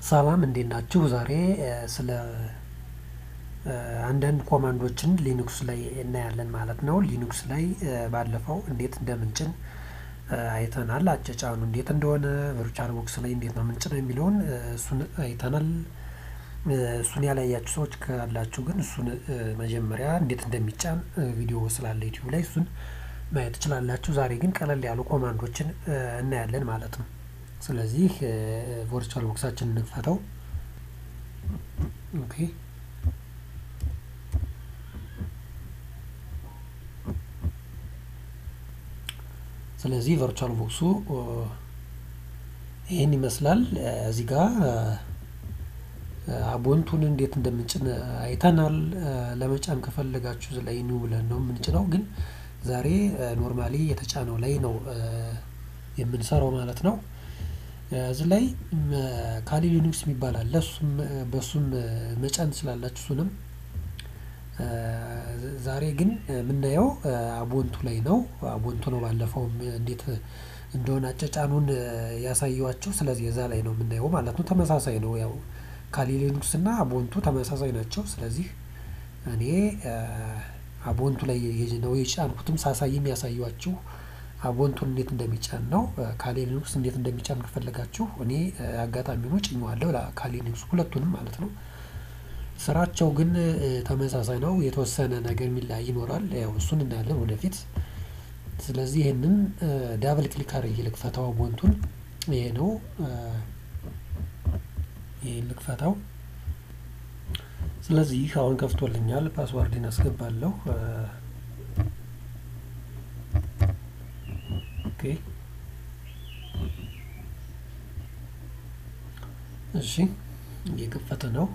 ሰላም እንዴት ናችሁ? ዛሬ ስለ አንዳንድ ኮማንዶችን ሊኑክስ ላይ እናያለን ማለት ነው። ሊኑክስ ላይ ባለፈው እንዴት እንደምንጭን አይተናል። አጨጫኑ እንዴት እንደሆነ ቨርቹዋል ቦክስ ላይ እንዴት ነው ምንጭነው የሚለውን እሱን አይተናል። እሱን ያላያችሁ ሰዎች ካላችሁ ግን እሱን መጀመሪያ እንዴት እንደሚጫን ቪዲዮ ስላለ ዩቲዩብ ላይ እሱን ማየት ትችላላችሁ። ዛሬ ግን ቀለል ያሉ ኮማንዶችን እናያለን ማለት ነው። ስለዚህ ቨርቹዋል ቦክሳችን እንክፈተው። ኦኬ ስለዚህ ቨርቹዋል ቦክሱ ይህን ይመስላል። እዚህ ጋር አቦንቱን እንዴት እንደምንጭን አይተናል። ለመጫን ከፈለጋችሁ ላይ ኒው ብለን ነው የምንጭነው። ግን ዛሬ ኖርማሊ የተጫነው ላይ ነው የምንሰራው ማለት ነው። እዚህ ላይ ካሊ ሊኑክስ የሚባል አለ። እሱም በእሱም መጫን ትችላላችሁ። እሱንም ዛሬ ግን የምናየው አቦንቱ ላይ ነው። አቦንቱ ነው ባለፈውም እንዴት እንደሆነ አጨጫኑን ያሳየዋችሁ። ስለዚህ እዛ ላይ ነው የምናየው ማለት ነው። ተመሳሳይ ነው። ያው ካሊ ሊኑክስ እና አቦንቱ ተመሳሳይ ናቸው። ስለዚህ እኔ አቦንቱ ላይ ነው የጫንኩትም ሳሳይም ያሳዩችሁ አቦንቱን እንዴት እንደሚጫን ነው። ካሊ ሊኑክስ እንዴት እንደሚጫን ከፈለጋችሁ እኔ አጋጣሚ ሆኖ ጭኜዋለሁ ካሊ ሊኑክስ ሁለቱንም ማለት ነው። ስራቸው ግን ተመሳሳይ ነው። የተወሰነ ነገር የሚለያይ ይኖራል። ያው እሱን እናያለን ወደፊት። ስለዚህ ይህንን ዳብል ክሊክ አድርጌ ልክፈታው። አቦንቱን ይሄ ነው። ይሄን ልክፈታው። ስለዚህ አሁን ከፍቶልኛል። ፓስዋርድን አስገባለሁ። ኦኬ እሺ፣ እየከፈተ ነው።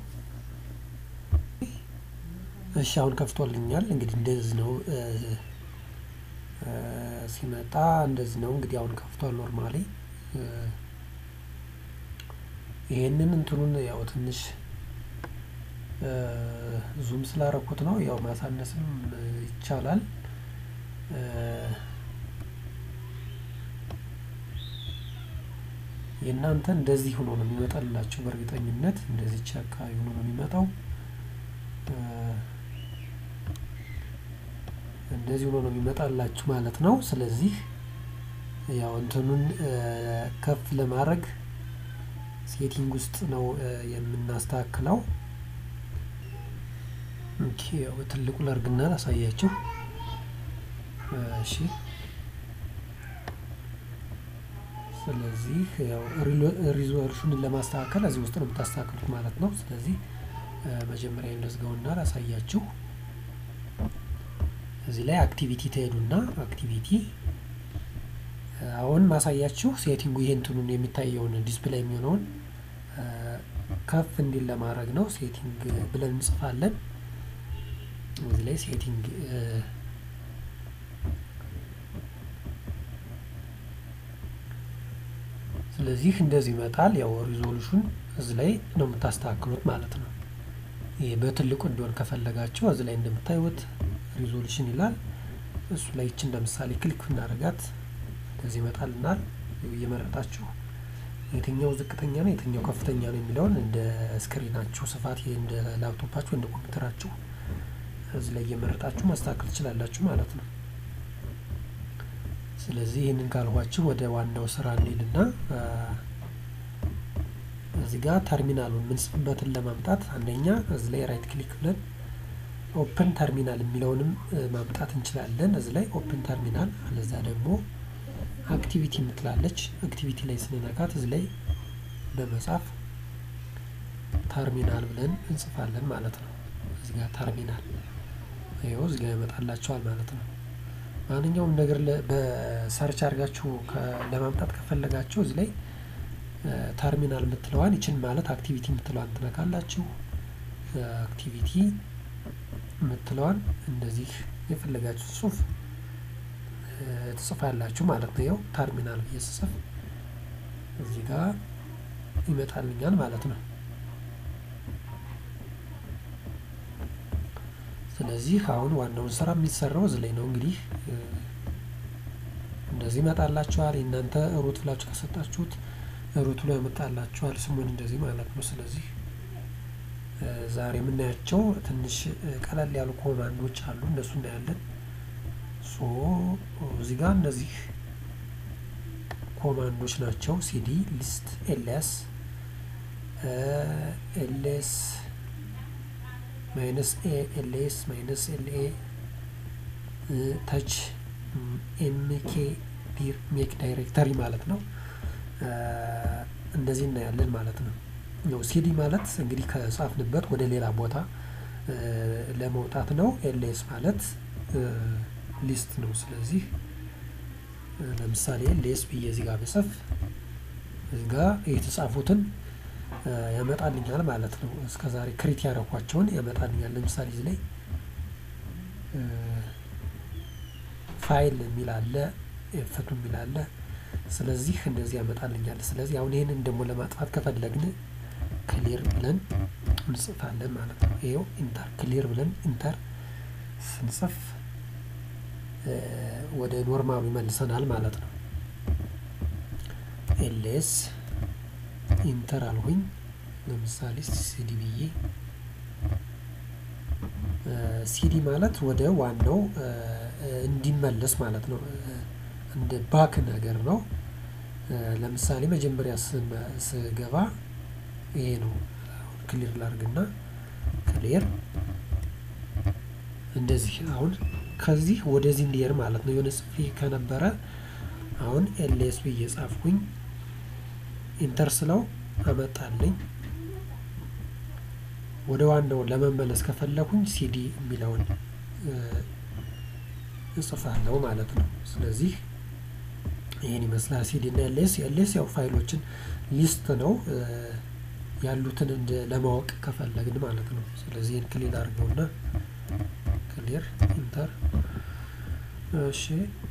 እሺ አሁን ከፍቶልኛል። እንግዲህ እንደዚህ ነው ሲመጣ እንደዚህ ነው እንግዲህ አሁን ከፍቷል። ኖርማሊ ይሄንን እንትኑን ያው ትንሽ ዙም ስላረኩት ነው። ያው ማሳነስም ይቻላል። የእናንተ እንደዚህ ሆኖ ነው የሚመጣላችሁ። በእርግጠኝነት እንደዚህ አካባቢ ሆኖ ነው የሚመጣው። እንደዚህ ሆኖ ነው የሚመጣላችሁ ማለት ነው። ስለዚህ ያው እንትኑን ከፍ ለማድረግ ሴቲንግ ውስጥ ነው የምናስተካክለው። ኦኬ ያው ትልቁ ላርግና ላሳያችሁ። እሺ ስለዚህ ያው ሪዞሉሽንን ለማስተካከል እዚህ ውስጥ ነው የምታስተካክሉት ማለት ነው። ስለዚህ መጀመሪያ እንደዝጋውና ላሳያችሁ። እዚህ ላይ አክቲቪቲ ትሄዱና አክቲቪቲ አሁን ማሳያችሁ ሴቲንጉ ይሄ እንትኑን የሚታየውን ዲስፕሌይ የሚሆነውን ከፍ እንዲል ለማድረግ ነው። ሴቲንግ ብለን እንጽፋለን። እዚህ ላይ ሴቲንግ ስለዚህ እንደዚህ ይመጣል። ያው ሪዞሉሽን እዚህ ላይ ነው የምታስተካክሉት ማለት ነው። ይሄ በትልቁ እንዲሆን ከፈለጋችሁ እዚህ ላይ እንደምታዩት ሪዞሉሽን ይላል። እሱ ላይ ይችን ለምሳሌ ክሊክ እናደርጋት እንደዚህ ይመጣልናል። እየመረጣችሁ የትኛው ዝቅተኛ ነው የትኛው ከፍተኛ ነው የሚለውን እንደ ስክሪናችሁ ስፋት እንደ ላፕቶፓችሁ እንደ ኮምፒውተራችሁ እዚህ ላይ እየመረጣችሁ ማስተካከል ትችላላችሁ ማለት ነው። ስለዚህ ይህንን ካልኋችሁ ወደ ዋናው ስራ እንሂድና እዚህ ጋር ተርሚናሉን የምንጽፍበትን ለማምጣት አንደኛ እዚህ ላይ ራይት ክሊክ ብለን ኦፕን ተርሚናል የሚለውንም ማምጣት እንችላለን። እዚህ ላይ ኦፕን ተርሚናል አለዛ ደግሞ አክቲቪቲ የምትላለች አክቲቪቲ ላይ ስንነካት እዚህ ላይ በመጻፍ ተርሚናል ብለን እንጽፋለን ማለት ነው። እዚህ ጋር ተርሚናል ይኸው እዚህ ጋር ይመጣላቸዋል ማለት ነው። ማንኛውም ነገር በሰርች አድርጋችሁ ለማምጣት ከፈለጋችሁ እዚህ ላይ ተርሚናል የምትለዋን ይችን ማለት አክቲቪቲ የምትለዋን ትነካላችሁ። አክቲቪቲ የምትለዋን እንደዚህ የፈለጋችሁ ጽሁፍ ትጽፋላችሁ ማለት ነው። ይኸው ተርሚናል ብዬ ስጽፍ እዚህ ጋር ይመጣልኛል ማለት ነው። ስለዚህ አሁን ዋናውን ስራ የሚሰራው እዚህ ላይ ነው። እንግዲህ እንደዚህ ይመጣላችኋል። እናንተ ሩት ብላችሁ ከሰጣችሁት ሩት ብሎ ያመጣላችኋል ስሙን እንደዚህ ማለት ነው። ስለዚህ ዛሬ የምናያቸው ትንሽ ቀለል ያሉ ኮማንዶች አሉ እነሱ እናያለን። ሶ እዚህ ጋር እነዚህ ኮማንዶች ናቸው። ሲዲ ሊስት ኤልኤስ ኤልኤስ ማይነስ ኤ ኤልኤስ ማይነስ ኤልኤ ተች ኤምኬ ዲር ሜክ ዳይሬክተሪ ማለት ነው። እንደዚህ እናያለን ማለት ነው። ያው ሲዲ ማለት እንግዲህ ከጻፍንበት ወደ ሌላ ቦታ ለመውጣት ነው። ኤልኤስ ማለት ሊስት ነው። ስለዚህ ለምሳሌ ኤልኤስ ብዬ እዚህ ጋር ብጽፍ እዚህ ጋር የተጻፉትን ያመጣልኛል ማለት ነው። እስከ ዛሬ ክሪት ያደረኳቸውን ያመጣልኛል። ለምሳሌ እዚህ ላይ ፋይል የሚል አለ፣ ኤፈቱ የሚል አለ። ስለዚህ እንደዚህ ያመጣልኛል። ስለዚህ አሁን ይህንን ደግሞ ለማጥፋት ከፈለግን ክሊር ብለን እንጽፋለን ማለት ነው። ይኸው ኢንተር ክሊር ብለን ኢንተር ስንጽፍ ወደ ኖርማሉ ይመልሰናል ማለት ነው። ኤልኤስ ኢንተር አልሁኝ። ለምሳሌ ሲዲ ብዬ ሲዲ ማለት ወደ ዋናው እንዲመለስ ማለት ነው። እንደ ባክ ነገር ነው። ለምሳሌ መጀመሪያ ስገባ ይሄ ነው። ክሊር ላርግና ክሊር እንደዚህ አሁን ከዚህ ወደዚህ እንዲሄድ ማለት ነው። የሆነ ጽፌ ከነበረ አሁን ኤልኤስ ብዬ ጻፍኩኝ። ኢንተር ስለው አመጣልኝ። ወደ ዋናው ለመመለስ ከፈለኩኝ ሲዲ የሚለውን እጽፋለሁ ማለት ነው። ስለዚህ ይህን ይመስላል ሲዲ እና ኤልኤስ። ኤልኤስ ያው ፋይሎችን ሊስት ነው ያሉትን እንደ ለማወቅ ከፈለግን ማለት ነው። ስለዚህ ይህን ክሊር አድርገውና ክሊር ኢንተር። እሺ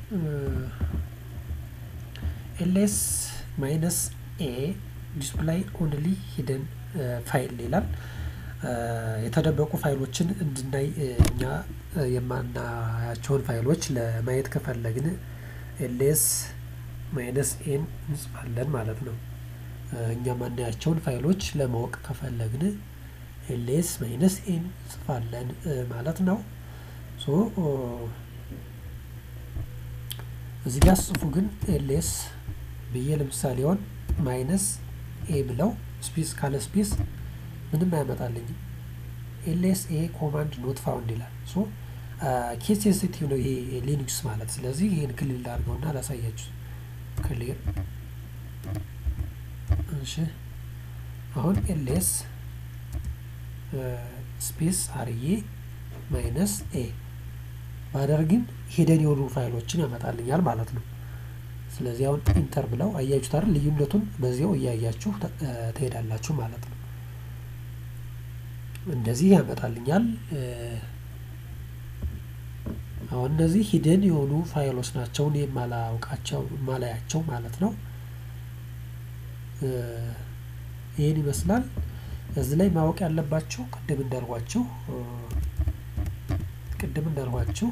ኤልኤስ ማይነስ ኤ ዲስፕላይ ኦንሊ ሂደን ፋይል ይላል። የተደበቁ ፋይሎችን እንድናይ እኛ የማናያቸውን ፋይሎች ለማየት ከፈለግን ኤልኤስ ማይነስ ኤን እንጽፋለን ማለት ነው። እኛ የማናያቸውን ፋይሎች ለማወቅ ከፈለግን ኤልኤስ ማይነስ ኤን እንጽፋለን ማለት ነው። ሶ እዚህ ጋር ጽፉ ግን ኤልኤስ ብዬ ለምሳሌ ሆን ማይነስ ኤ ብለው ስፔስ ካለ ስፔስ ምንም አያመጣልኝም። ኤልኤስ ኤ ኮማንድ ኖት ፋውንድ ይላል። ሶ ኬስ ሴንሲቲቭ ነው ይሄ ሊኑክስ ማለት። ስለዚህ ይህን ክሊል ላድርገውና ላሳያችሁ። ክሊር እሺ። አሁን ኤልኤስ ስፔስ አርዬ ማይነስ ኤ ባደርግን ሂደን የሆኑ ፋይሎችን ያመጣልኛል ማለት ነው። ስለዚህ አሁን ኢንተር ብለው አያችሁት አይደል? ልዩነቱን በዚያው እያያችሁ ትሄዳላችሁ ማለት ነው። እንደዚህ ያመጣልኛል። አሁን እነዚህ ሂደን የሆኑ ፋይሎች ናቸው፣ እኔ የማላውቃቸው የማላያቸው ማለት ነው። ይህን ይመስላል። እዚህ ላይ ማወቅ ያለባችሁ ቅድም እንዳልኳችሁ ቅድም እንዳልኳችሁ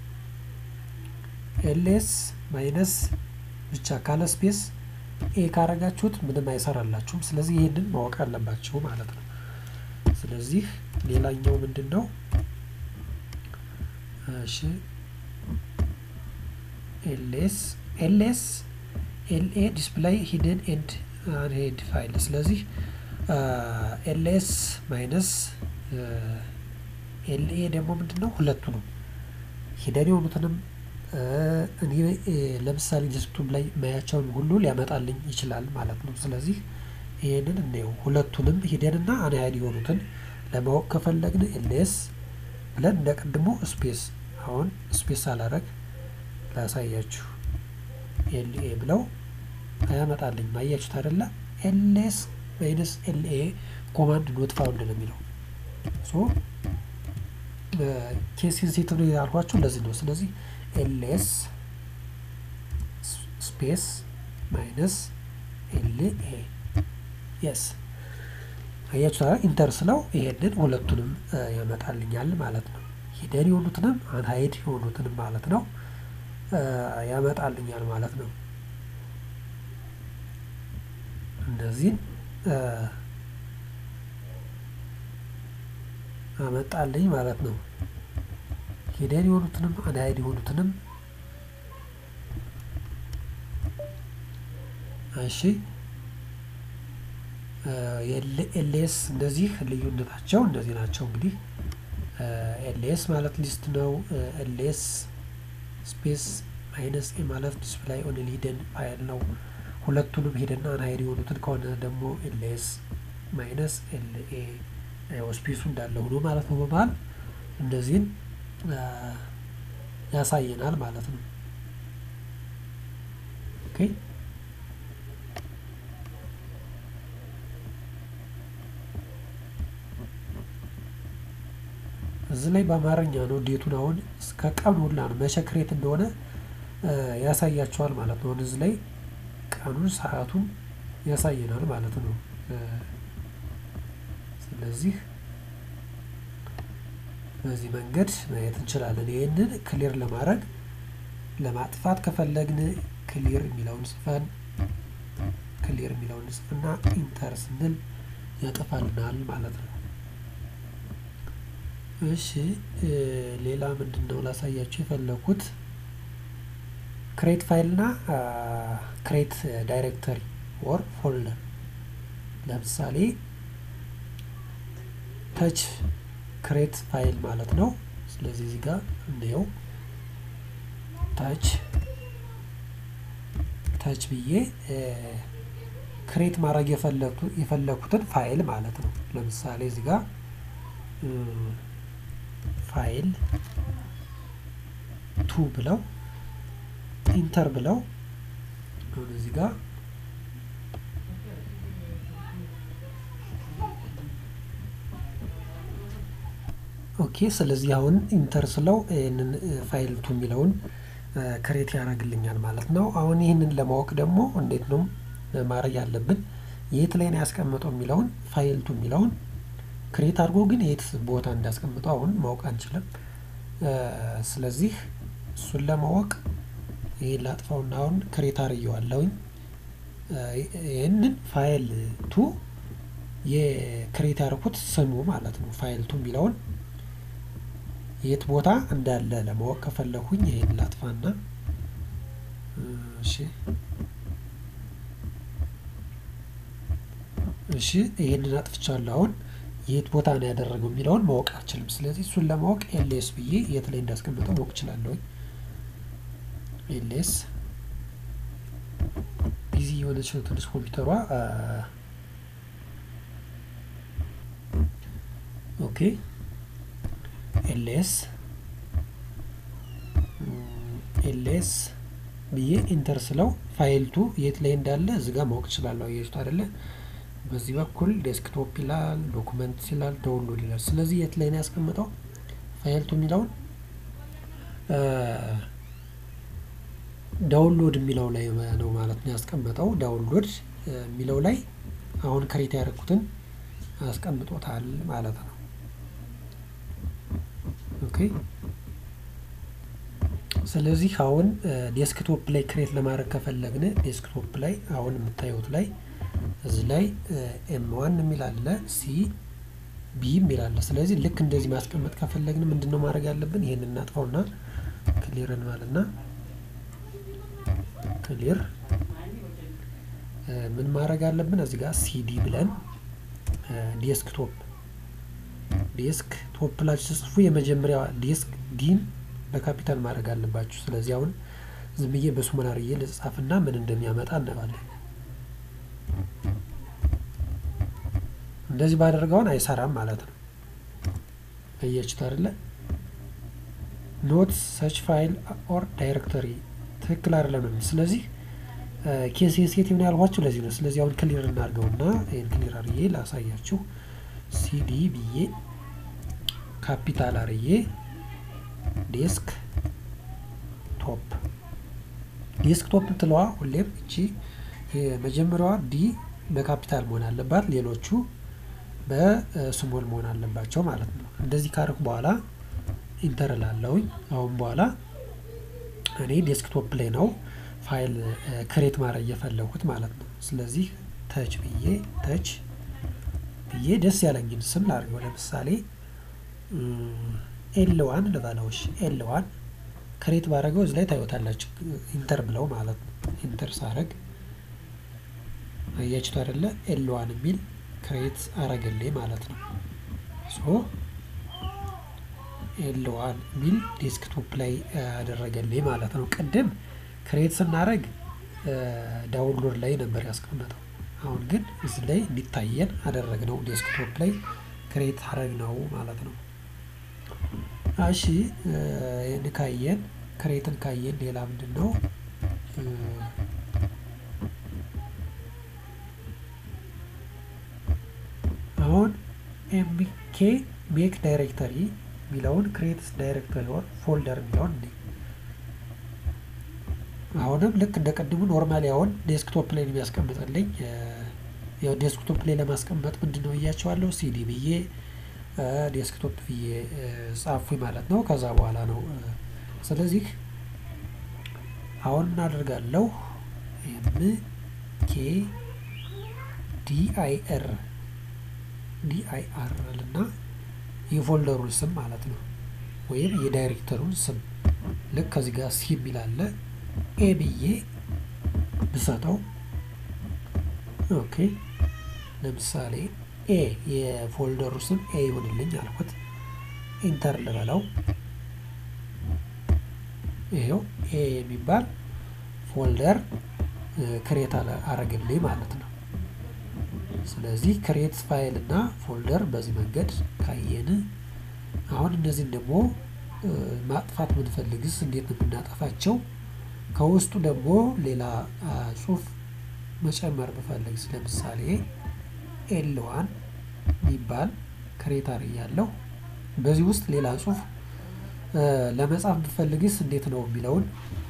ኤልኤስ ማይነስ ብቻ ካለ ስፔስ ኤ ካረጋችሁት ምንም አይሰራላችሁም። ስለዚህ ይህንን ማወቅ አለባችሁ ማለት ነው። ስለዚህ ሌላኛው ምንድን ነው? እሺ ኤልኤስ ኤልኤስ ኤልኤ ዲስፕላይ ሂደን ኤንድ አንሄድ ፋይል። ስለዚህ ኤልኤስ ማይነስ ኤልኤ ደግሞ ምንድን ነው? ሁለቱ ነው ሂደን የሆኑትንም እኔ ለምሳሌ ዴስክቶፕ ላይ ማያቸውን ሁሉ ሊያመጣልኝ ይችላል ማለት ነው። ስለዚህ ይህንን እንየው። ሁለቱንም ሂደንና አንሃይድ የሆኑትን ለማወቅ ከፈለግን ኤልኤስ ብለን እንደ ቅድሞ ስፔስ አሁን ስፔስ አላረግ ላሳያችሁ። ኤልኤ ብለው አያመጣልኝ ማያችሁት አይደለ? ኤልኤስ ማይነስ ኤልኤ ኮማንድ ኖት ፋውንድ ነው የሚለው ሶ ኬስ ሴንሲቲቭ ነው ያልኳችሁ እንደዚህ ነው። ስለዚህ ኤልኤስ ስፔስ ማይነስ ኤልኤ የስ አያችሁ ኢንተር ስለው ይሄንን ሁለቱንም ያመጣልኛል ማለት ነው። ሂደን የሆኑትንም አንሃይድ የሆኑትንም ማለት ነው ያመጣልኛል ማለት ነው። እነዚህን አመጣልኝ ማለት ነው። ሂደን የሆኑትንም አንሃይድ የሆኑትንም እሺ ኤልኤስ እንደዚህ ልዩነታቸው እንደዚህ ናቸው። እንግዲህ ኤልኤስ ማለት ሊስት ነው። ኤልኤስ ስፔስ ማይነስ ኤ ማለት ዲስፕላይ ኦን ሂደን ፋይል ነው። ሁለቱንም ሂደን አንሃይድ የሆኑትን ከሆነ ደግሞ ኤልኤስ ማይነስ ኤልኤ ስፔሱ እንዳለ ሆኖ ማለት ነው። በመሀል እንደዚህን ያሳየናል ማለት ነው። ኦኬ እዚህ ላይ በአማርኛ ነው ዴቱን አሁን እስከ ቀኑ ሁላ ነው መቼ ክሬት እንደሆነ ያሳያቸዋል ማለት ነው። እዚህ ላይ ቀኑን ሰዓቱን ያሳየናል ማለት ነው። ስለዚህ በዚህ መንገድ ማየት እንችላለን። ይህንን ክሊር ለማድረግ ለማጥፋት ከፈለግን ክሊር የሚለውን ጽፈን ክሊር የሚለውን ጽፍና ኢንተር ስንል ያጠፋልናል ማለት ነው። እሺ ሌላ ምንድን ነው ላሳያችሁ የፈለኩት ክሬት ፋይል እና ክሬት ዳይሬክተሪ ኦር ፎልደር ለምሳሌ ተች ክሬት ፋይል ማለት ነው። ስለዚህ እዚህ ጋር እንየው ታች ታች ብዬ ክሬት ማድረግ የፈለኩትን ፋይል ማለት ነው። ለምሳሌ እዚህ ጋር ፋይል ቱ ብለው ኢንተር ብለው አሁን እዚህ ጋር ኦኬ። ስለዚህ አሁን ኢንተር ስለው ይህንን ፋይል ቱ የሚለውን ክሬት ያደርግልኛል ማለት ነው። አሁን ይህንን ለማወቅ ደግሞ እንዴት ነው ማድረግ ያለብን? የት ላይ ነው ያስቀምጠው የሚለውን ፋይል ቱ የሚለውን ክሬት አድርጎ ግን የት ቦታ እንዳስቀምጠው አሁን ማወቅ አንችልም። ስለዚህ እሱን ለማወቅ ይህን ላጥፋውና አሁን ክሬት አርየዋለሁኝ። ይህንን ፋይል ቱ የክሬት ያደርኩት ስሙ ማለት ነው። ፋይል ቱ የሚለውን የት ቦታ እንዳለ ለማወቅ ከፈለኩኝ ይህን ላጥፋና እሺ እሺ ይህንን አጥፍቻለሁ። አሁን የት ቦታ ነው ያደረገው የሚለውን ማወቅ አልችልም። ስለዚህ እሱን ለማወቅ ኤልኤስ ብዬ የት ላይ እንዳስቀመጠው ማወቅ እችላለሁኝ። ኤልኤስ ቢዚ የሆነች ነው ትንሽ ኮምፒውተሯ። ኦኬ ኤልኤስ ኤልኤስ ብዬ ኢንተር ስለው ፋይልቱ የት ላይ እንዳለ እዚህ ጋር ማወቅ እችላለሁ። አያችሁት አይደለ? በዚህ በኩል ዴስክቶፕ ይላል፣ ዶኩመንት ይላል፣ ዳውንሎድ ይላል። ስለዚህ የት ላይ ነው ያስቀምጠው ፋይልቱ የሚለውን ዳውንሎድ የሚለው ላይ ነው ማለት ነው ያስቀመጠው። ዳውንሎድ የሚለው ላይ አሁን ክሬት ያደረኩትን አስቀምጦታል ማለት ነው። ኦኬ ስለዚህ አሁን ዴስክቶፕ ላይ ክሬት ለማድረግ ከፈለግን ዴስክቶፕ ላይ አሁን የምታዩት ላይ እዚህ ላይ ኤም ዋን የሚል አለ፣ ሲ ቢ የሚል አለ። ስለዚህ ልክ እንደዚህ ማስቀመጥ ከፈለግን ምንድን ነው ማድረግ ያለብን? ይህን እናጥፋውና ክሊርን ማለትና ክሊር ምን ማድረግ አለብን? እዚህ ጋር ሲዲ ብለን ዴስክቶፕ ዴስክ ቶፕ ብላችሁ ጽፉ። የመጀመሪያ ዴስክ ዲን በካፒታል ማድረግ አለባችሁ። ስለዚህ አሁን ዝም ብዬ በስሞል አድርጌ ልጻፍና ምን እንደሚያመጣ እናየዋለን። እንደዚህ ባደርገውን አይሰራም ማለት ነው። አያችሁት አይደለ? ኖት ሰች ፋይል ኦር ዳይሬክተሪ ትክክል አይደለም ነው። ስለዚህ ኬስ ሴት ምን ያልኳችሁ ለዚህ ነው። ስለዚህ አሁን ክሊር እናድርገውና ይህን ክሊር አርዬ ላሳያችሁ። ሲዲ ብዬ ካፒታል አርዬ ዴስክ ቶፕ ዴስክ ቶፕ ትለዋ ሁሌም እቺ የመጀመሪያዋ ዲ በካፒታል መሆን አለባት፣ ሌሎቹ በስሞል መሆን አለባቸው ማለት ነው። እንደዚህ ካርኩ በኋላ ኢንተር ላለውኝ አሁን በኋላ እኔ ዴስክቶፕ ላይ ነው ፋይል ክሬት ማድረግ እየፈለጉት ማለት ነው። ስለዚህ ተች ብዬ ተች ብዬ ደስ ያለኝን ስም ላድርገው። ለምሳሌ ኤልዋን ልበለውሽ ኤልዋን ክሬት ባደረገው እዚህ ላይ ታዩታላችሁ። ኢንተር ብለው ማለት ነው። ኢንተር ሳረግ አያችቱ አይደለ? ኤልዋን የሚል ክሬት አረገልኝ ማለት ነው። ሶ ኤልዋን የሚል ዴስክቶፕ ላይ አደረገልኝ ማለት ነው። ቅድም ክሬት ስናደረግ ዳውንሎድ ላይ ነበር ያስቀመጠው። አሁን ግን እዚህ ላይ እንዲታየን አደረግነው። ዴስክቶፕ ላይ ክሬት አረግ ነው ማለት ነው። እሺ ይህን ካየን ክሬትን ካየን ሌላ ምንድን ነው? አሁን ኤምኬ ሜክ ዳይሬክተሪ የሚለውን ክሬት ዳይሬክተሪ ወር ፎልደር የሚለውን እንዴ አሁንም ልክ እንደ ቅድሙ ኖርማሊ አሁን ዴስክቶፕ ላይ የሚያስቀምጥልኝ ያው ዴስክቶፕ ላይ ለማስቀመጥ ምንድን ነው ብያቸዋለሁ። ሲዲ ብዬ ዴስክቶፕ ብዬ ጻፉኝ ማለት ነው። ከዛ በኋላ ነው ስለዚህ አሁን ምን አደርጋለሁ? ኤም ኬ ዲአይአር ዲአይአር ልና የፎልደሩን ስም ማለት ነው ወይም የዳይሬክተሩን ስም ልክ ከዚህ ጋር ሲ የሚል አለ ኤ ብዬ ብሰጠው ኦኬ ለምሳሌ ኤ የፎልደሩ ስም ኤ ይሆንልኝ አልኩት። ኢንተር ልበለው። ይሄው ኤ የሚባል ፎልደር ክሬት አረግልኝ ማለት ነው። ስለዚህ ክሬት ፋይል እና ፎልደር በዚህ መንገድ ካየን አሁን እነዚህን ደግሞ ማጥፋት ብንፈልግስ እንዴት ነው የምናጠፋቸው? ከውስጡ ደግሞ ሌላ ጽሁፍ መጨመር ብፈልግስ ለምሳሌ ኤልዋን የሚባል ክሬታር እያለሁ በዚህ ውስጥ ሌላ ጽሁፍ ለመጻፍ ብፈልግስ እንዴት ነው የሚለውን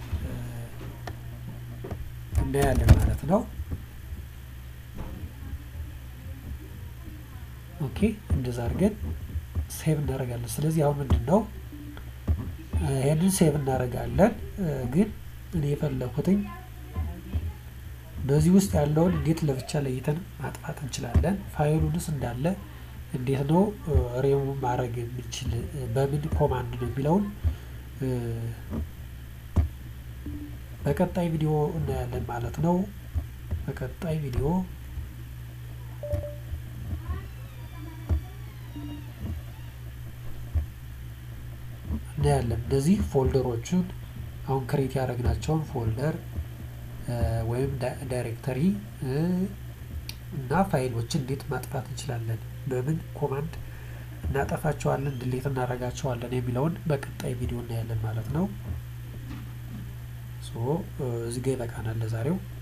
እናያለን ማለት ነው። ኦኬ እንደዛ አድርገን ሴቭ እናደርጋለን። ስለዚህ አሁን ምንድን ነው ይሄንን ሴቭ እናደርጋለን። ግን እኔ የፈለኩትኝ በዚህ ውስጥ ያለውን እንዴት ለብቻ ለይተን ማጥፋት እንችላለን? ፋይሉንስ እንዳለ እንዴት ነው ሬሙ ማድረግ የምንችል በምን ኮማንድ ነው የሚለውን በቀጣይ ቪዲዮ እናያለን ማለት ነው። በቀጣይ ቪዲዮ እናያለን። እነዚህ ፎልደሮቹን አሁን ክሬት ያደረግናቸውን ፎልደር ወይም ዳይሬክተሪ እና ፋይሎችን እንዴት ማጥፋት እንችላለን፣ በምን ኮማንድ እናጠፋቸዋለን፣ ድሌት እናደርጋቸዋለን የሚለውን በቀጣይ ቪዲዮ እናያለን ማለት ነው። እዚህ ጋ ይበቃናል ለዛሬው።